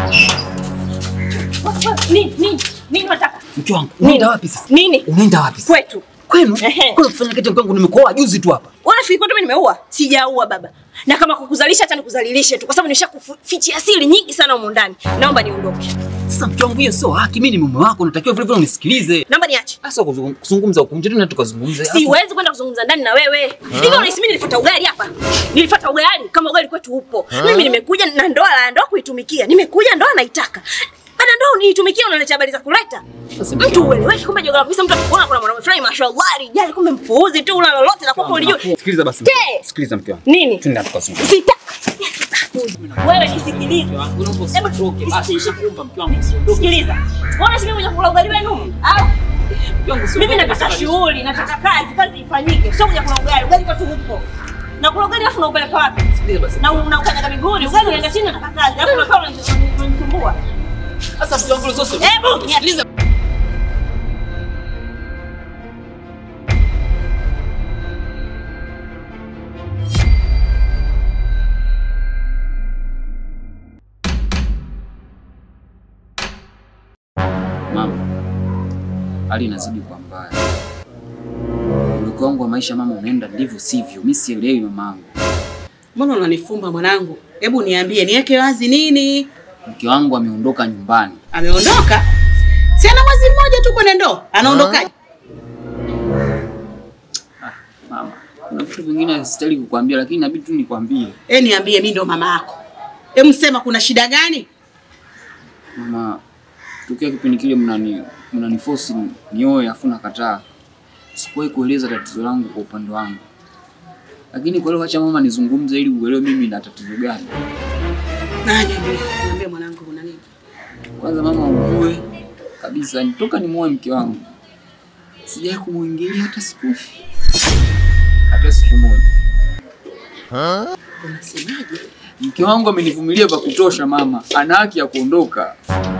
Nini? Nini? Nini unataka? Mke wangu, Nini? unaenda wapi sasa? Nini? Unaenda wapi sasa? Kwetu. Kwenu? Ehe. Kwenu kufanya kitu mke wangu nimekuoa juzi tu hapa. Unafikiri kwetu mimi nimeua? Sijaua baba. Na kama kukuzalisha hata nikuzalilishe tu kwa sababu nimeshakufichia siri nyingi sana humu ndani. Naomba niondoke. Sasa mke wangu, hiyo sio haki. Mimi ni mume wako, unatakiwa vile vile unisikilize. Naomba niache. Sasa kuzungum- kuzungumza huko nje tena tukazungumze. Siwezi kwenda kuzungumza ndani na wewe. Hivi unahisi mimi nilifuata ugali hapa? Nilifuata ugali kama ugali kwetu upo. Mimi nimekuja na ndoa la ndoa kuitumikia. Nimekuja ndoa naitaka. Baada ndoa uniitumikia unaleta habari za kuleta. Sasa Mtu ueleweki kumbe joga kabisa mtu akikuona kuna mwanaume fulani mashallah rijali kumbe mpuuzi tu una lolote la kwako ulijua. Sikiliza basi. Te! Sikiliza mke wangu. Nini? Twende tukazungumze. Sita. Wewe nisikilize. Hebu Sikiliza. Mbona si mimi kuja kula ugali wenu? Au mimi nataka shughuli, nataka kazi, kazi ifanyike. Sio kuja kula ugali, ugali kwetu huko. Na kula ugali afu unaupeleka wapi? Na unaukanyaga miguuni, ugali unaenda chini nataka kazi. Alafu unakaa unanisumbua. Sasa mke wangu sasa. Hebu sikiliza. Mama, hali inazidi kuwa mbaya. Mwelekeo wangu wa maisha mama unaenda ndivyo sivyo. Mimi sielewi mamangu. Mbona unanifumba mwanangu? Hebu niambie, niweke wazi nini? Mke wangu ameondoka nyumbani. Ameondoka? Si ana mwezi mmoja tu kwenye ndoa. Anaondokaje? Mama, kuna vitu vingine sistahili kukwambia lakini inabidi tu nikwambie. Eh, niambie mimi ndo mama yako. Hebu sema kuna shida gani? Mama, tokea kipindi kile mnani mnaniforce nioe afu nakataa. Sikuwahi kueleza tatizo langu kwa upande wangu. Lakini kwa leo acha mama nizungumze ili uelewe mimi na tatizo gani. Na niambie, niambie mwanangu kuna nini? Kwanza mama, ujue kabisa nitoka nimuoe mke wangu sijawahi kumuingilia hata siku hata siku moja. Unasemaje? Mke wangu amenivumilia vya kutosha mama, ana haki ya kuondoka.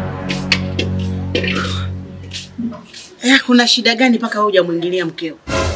Eh, kuna shida gani mpaka wewe hujamwingilia mkeo?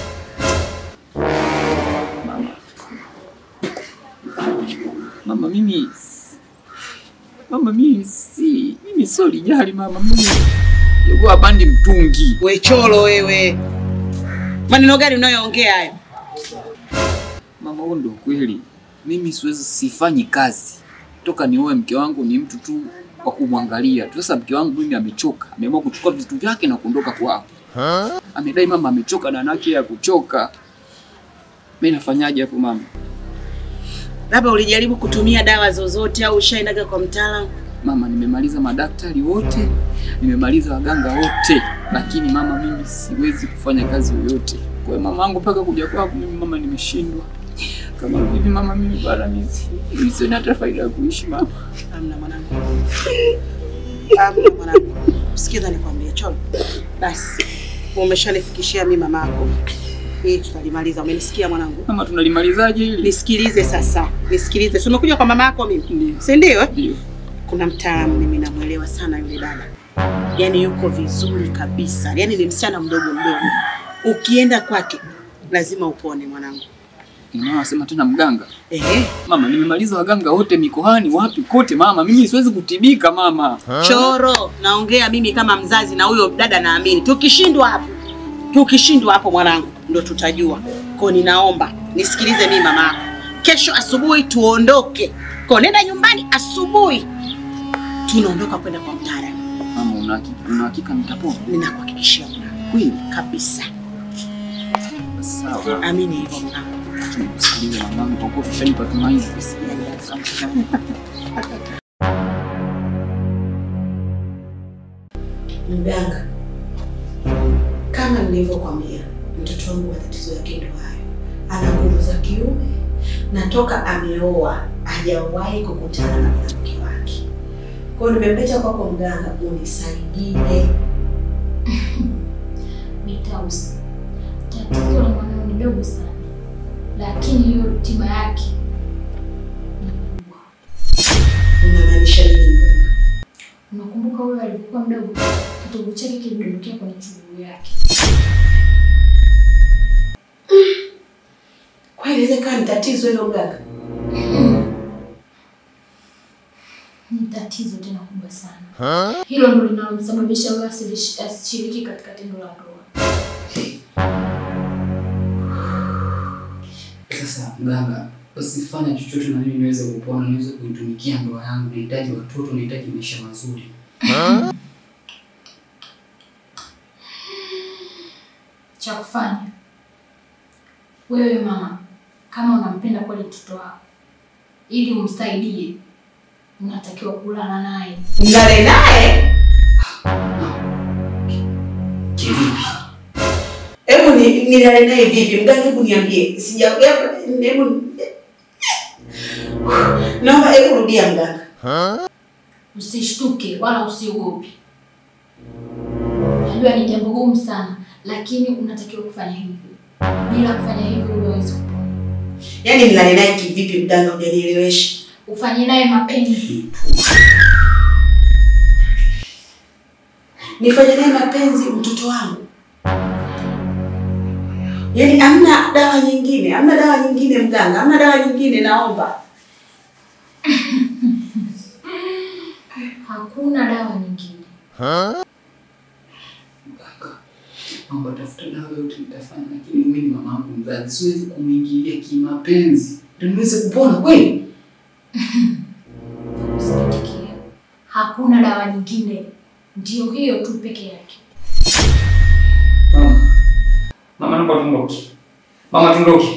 Mama mimi mama mimi si mimi sio lijali mama, mimi yuko abandi mtungi. We cholo wewe. Maneno gani unayoongea hayo? Mama, huo ndio kweli. Mimi siwezi sifanyi kazi toka nioe mke wangu, ni mtu tu wa kumwangalia tu. Sasa mke wangu mimi amechoka, ameamua kuchukua vitu vyake na kuondoka kwao. Amedai mama amechoka na anake ya kuchoka. Mimi nafanyaje hapo mama? Labda ulijaribu kutumia dawa zozote au ushaendaga kwa mtaalamu? Mama, nimemaliza madaktari wote, nimemaliza waganga wote, lakini mama, mimi siwezi kufanya kazi yoyote. Kwa hiyo mama yangu mpaka kuja kwako mimi mama, nimeshindwa. Kama vipi mama, mimi bara mimi mimi sioni hata faida ya kuishi mama. Amna mwanangu. Amna mwanangu. Sikiza nikwambie cholo. Basi. Umeshanifikishia mimi mama yako. Hii tutalimaliza. Umenisikia mwanangu? Mama, tunalimalizaje hili? Nisikilize sasa. Nisikilize. Si umekuja kwa mama yako mimi? Ndiyo. Si ndio? eh? Ndio. Kuna mtaalamu mimi namwelewa sana yule dada. Yaani yuko vizuri kabisa. Yaani ni msichana mdogo mdogo. Ukienda kwake lazima upone mwanangu. Mama anasema tena mganga. Ehe. Mama, nimemaliza waganga wote mikoani, wapi kote mama, mimi siwezi kutibika mama. Choro, naongea mimi kama mzazi na huyo dada naamini. Tukishindwa hapo, tukishindwa hapo mwanangu, ndo tutajua. Kwa ninaomba nisikilize mimi mama yako. Kesho asubuhi tuondoke. Kwa nenda nyumbani asubuhi. Tunaondoka kwenda kwa mtaalamu. Mama, una hakika una hakika nitapona? Ninakuhakikishia mwanangu. Kweli? Kabisa. Sawa. Amini hivyo mwanangu. Tumsikilize mamangu kwa kuwa tushanipa tumaini. Mganga, kama nilivyokwambia, mtoto wangu matatizo yake ndo hayo. Ana nguvu za kiume na toka ameoa hajawahi kukutana na mwanamke wake. Kwa hiyo nimemleta kwako mganga, unisaidie. Bitausi, tatizo la mwanao ni dogo sana, lakini hiyo tiba yake ni kubwa. Unamaanisha nini mganga? Unakumbuka huyo alivyokuwa mdogo, kitovu chake kilidondokea kwenye chuguu yake. Kwa hiyo inaweza ikawa ni tatizo hilo mganga? Ni tatizo tena tena kubwa sana. Hilo ndo linalomsababisha huyo asilish- asishiriki katika tendo la ndoa. Sasa mganga, basi fanya chochote na mimi niweze kupona, niweze kuitumikia ndoa yangu. Nahitaji watoto, nahitaji maisha mazuri. Cha kufanya wewe mama, kama unampenda kweli mtoto wako, ili umsaidie, unatakiwa kulala naye. Mlale naye? Kivipi? Hebu ni- nilale naye vipi? Mganga, hebu niambie. Sija hebu hebu Naomba hebu rudia mganga. Usishtuke wala usiogope. Najua ni jambo gumu sana, lakini unatakiwa kufanya hivyo. Bila kufanya hivyo, huwezi kupona. Yaani nilale naye kivipi mganga, hujanielewesha. Ufanye naye mapenzi. Nifanye naye mapenzi mtoto wangu. Yaani hamna dawa nyingine, hamna dawa nyingine mganga, hamna dawa nyingine naomba. Hakuna dawa nyingine. Mganga, mambo tafuta dawa yote nitafanya, lakini mimi ni mama yangu mzazi, siwezi kumwingilia kimapenzi ndio niweze kupona kweli. Usikitikie. Hakuna dawa nyingine, ndio hiyo tu peke yake. Mama, mama, naomba tuondoke. Mama, tuondoke.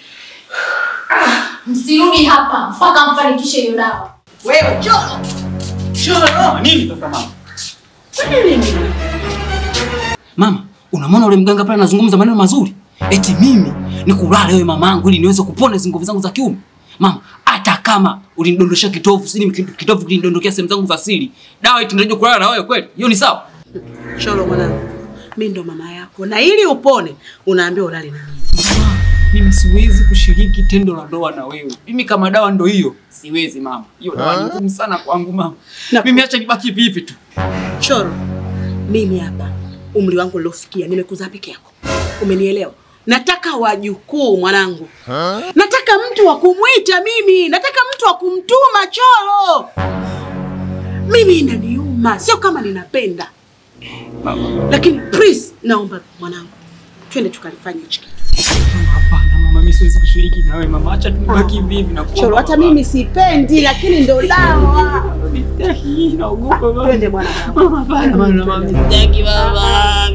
Msirudi hapa mpaka mfanikishe hiyo dawa. Wewe choro. Choro. Nini sasa mama? Kwani nini? Mama, unamwona ule mganga pale anazungumza maneno mazuri? Eti mimi ni kulala wewe mamangu ili niweze kupona hizo nguvu zangu za kiume. Mama, hata kama ulinidondosha kitovu, sini kitovu kilinidondokea sehemu zangu za siri. Dawa eti ndio kulala na wewe kweli? Hiyo ni sawa? Choro mwanangu. Mimi ndo mama yako na ili upone unaambiwa ulale na mimi. Mama, mimi siwezi kushiriki tendo la ndoa na wewe. Mimi kama dawa ndo hiyo, siwezi mama. Hiyo dawa ni ngumu sana kwangu mama. Na- Mimi acha nibaki vivi tu. Choro, mimi hapa umri wangu uliofikia nimekuzaa peke yako, umenielewa? Nataka wajukuu mwanangu, nataka mtu wa kumwita mimi, nataka mtu wa kumtuma Choro. Mimi inaniuma, sio kama ninapenda, Mama, lakini please, naomba mwanangu, twende tukalifanya hichi kitu. mama, hapana mama, mimi siwezi kushiriki na wewe mama. Acha tunibaki vivi na Choro, hata mimi sipendi, lakini ndo dawa. Sitaki, naogopa mama. Twende mwanangu. Mama, hapana mama, mama. Sitaki baba.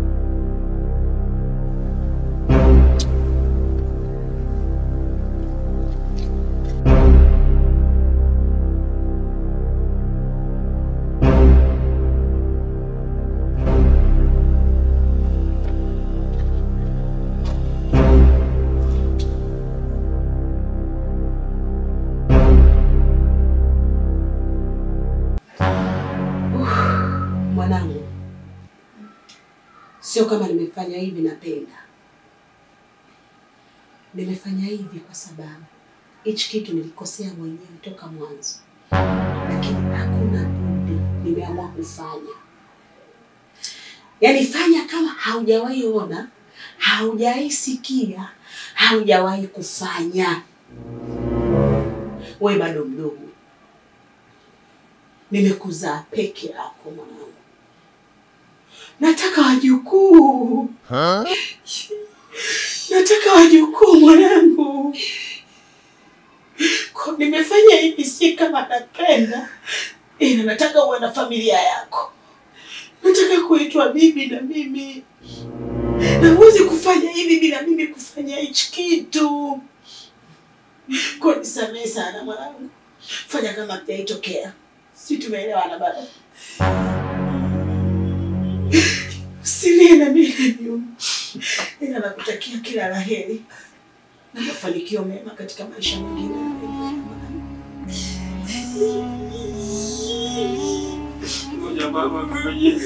Mwanangu, sio kama nimefanya hivi napenda. Nimefanya hivi kwa sababu hichi kitu nilikosea mwenyewe toka mwanzo, lakini hakuna budi, nimeamua kufanya. Yaani fanya kama haujawahi ona, haujawahi sikia, haujawahi kufanya. We bado mdogo, nimekuzaa peke yako mwanangu. Nataka wajukuu. Nataka wajukuu mwanangu. Kwa nimefanya hivi si kama napenda, ila nataka uwe na familia yako. Nataka kuitwa bibi na mimi, na huwezi kufanya hivi bila mimi kufanya hichi kitu. Kwa nisamehe sana mwanangu, fanya kama hajaitokea. Si tumeelewana baba? Usilie na mimi naniuma, ila nakutakia kila la heri na mafanikio mema katika maisha mengine yanayoendelea mwanangu. Ngoja mama, ngoja.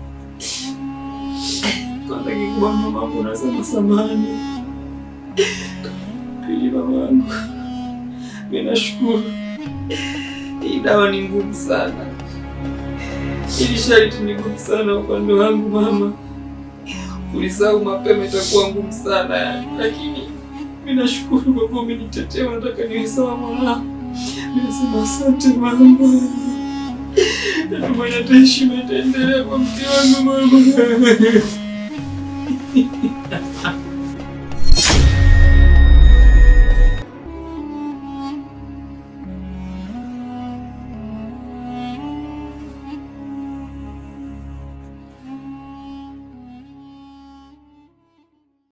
Kwanza kikubwa mama wangu unasema samahani. Pili mama wangu, mimi nashukuru. Hii dawa ni ngumu sana. Hili sharti ni ngumu sana upande wangu mama. Kulisahau mapema itakuwa ngumu sana yani. Lakini mimi nashukuru kwa kuwa umenitetea, nataka niwe sawa mwanangu. Nimesema asante mama. Natumai hata heshima itaendelea kwa mke wangu mama.